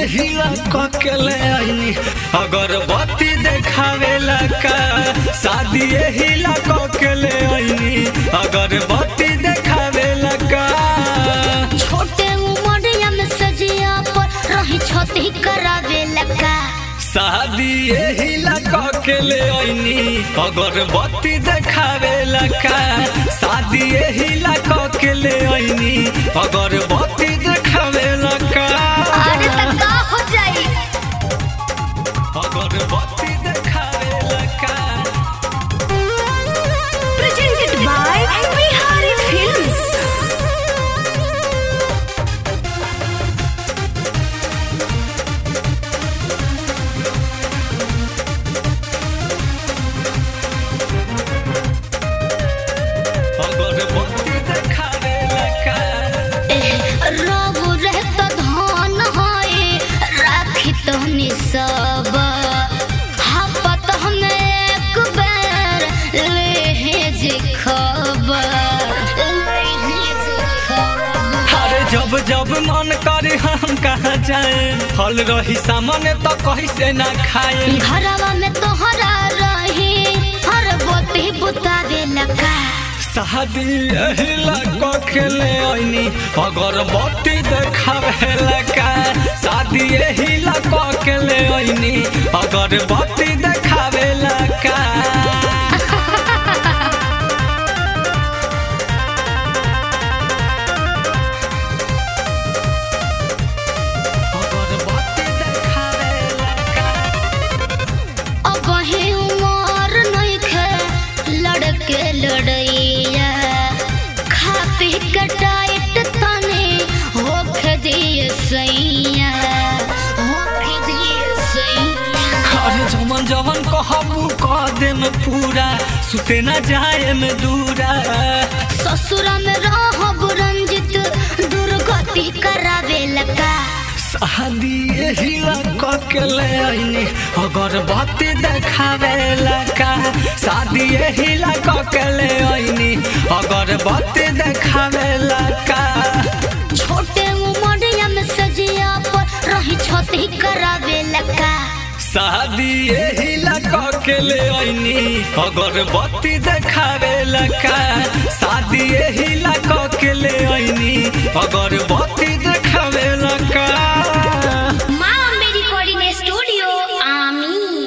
यही के ले आईनी अगरबत्ती देखावेला का शादी यही के ले आईनी अगरबत्ती देखावेला का छोटे उमरिया में सजिया पर रही छती करावे लगा शादी यही के ले आईनी अगरबत्ती देखावेला का शादी यही के ले आईनी अगरबत्ती देखावेला का अरे त का हो जाई अगरबत्ती देखावेला का प्रेजेंटेड बाय बिहारी फिल्म्स अगरबत्ती देखावेला का रब रहत धन है राखी तहनी सब हापत हम एक बेर लेहे जे खबर लेहे जे खबर अरे जब जब मन करे हम कहाँ जाए फल रही सामने तो कहीं से ना खाए घरवा में तोहरा रही हर बोती बुतावे लगा शादी यही लगा खेले आईनी अगरबत्ती देखावे लगा शादी यही लगा खेले आईनी अगरबत्ती देखावे लगा अगरबत्ती देखावे लगा अब ही उमर नइखे लड़के लड़ैया खा पी के टाइट तने होखे दिए सैया होखे दिए सैया अरे जमन जवन कहबू कह देम पूरा सुते न जाए में दूरा ससुरा में रहब रंजित दुर्गति करावे लगा शादी यही लगा के ले आईनी अगरबत्ती देखावे लगा शादी यही लगा के ले आईनी अगरबत्ती देखावे लगा छोटे उमरिया में सजिया पर रही छती करावे लगा शादी यही लगा के ले आईनी अगरबत्ती देखावे लगा शादी यही लगा के ले आईनी अगर